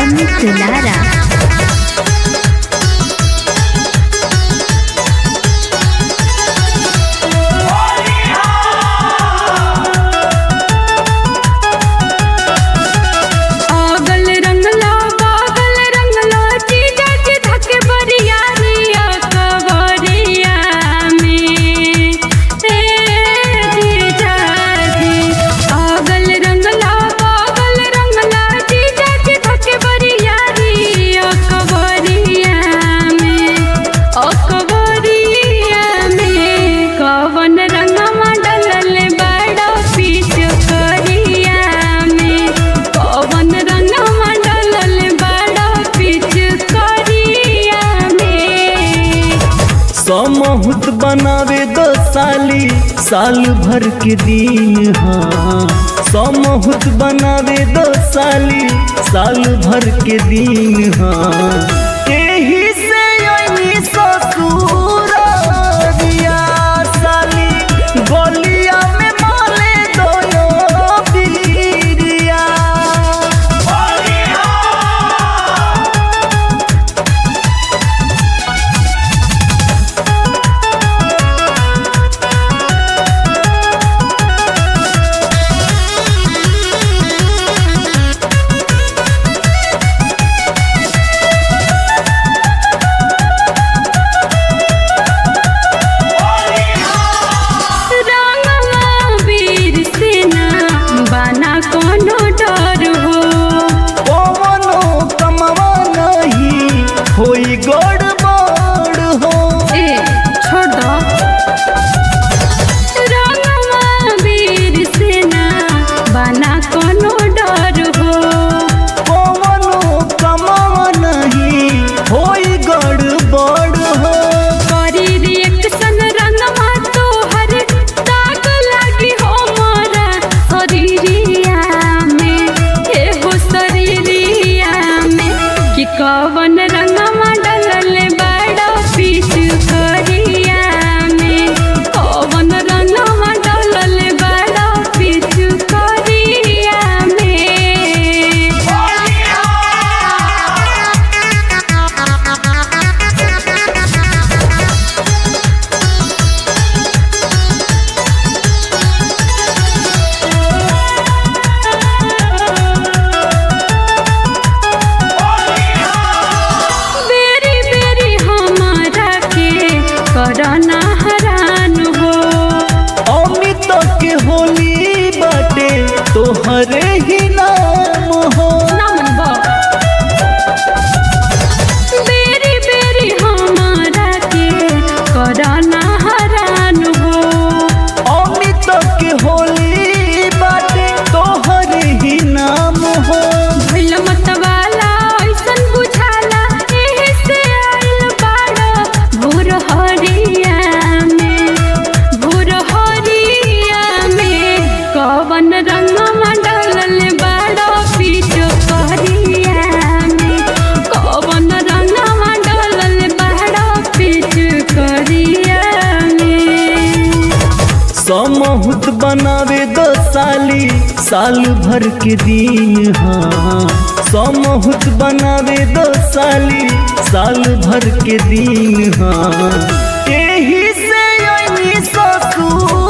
अमित लारा आगल रंगला बागल रंगला जीजा जी धके बरियारिया कवरिया में ए जीजा जी आगल रंगला बागल रंगला जीजा जी धके बरियारिया कवरिया में ओ कवरिया में कवन रंगवा डलल बड़ा पीछ करिया में कवन रंगवा डलल बड़ा पीछ करिया में समहुत बनावे दो साली साल भर के दिन हाँ समहुत बनावे दो साली साल भर के दिन हाँ एही से यही ससुर दिया साली गलिया में माले दोनों बिरिया रंगवा वीर सेना बना कोनो डर हो पवनो कमवा नहीं होई गड़बड़ हो ए छोड़ दो रंगवा वीर सेना बना कोनो डर हो पवनो कमवा नहीं होई गड़बड़ हो करी रिएक्शन रंगवा तोहर दाग लागी हो मोरा शरीरिया में एहो शरीरिया में कि कवन रंगवा डलल बड़ा पीछ करिया में कवन रंगवा डलल बड़ा पीछ करिया में बेरी बेरी हमारा के करना हरान हो अमित के होली बाटे तोहरे ही नाम हो नमन बा बेरी बेरी हमारा के करना हरान हो अमित के होली बाटे तोहरे ही नाम हो भइल मतवाला ऐसन बुझाला एही से आइल बाड़ा भोर हरिया में भोर हरिया में कवन रंग मंडलल बाड़ा पीछ करिया में कवन रंग मंडलल बाड़ा पीछ करिया में समहुत बनावे दो साली साल भर के दिन हाँ समहुत बनावे दो साली साल भर के दिन हाँ एही से यही ससुर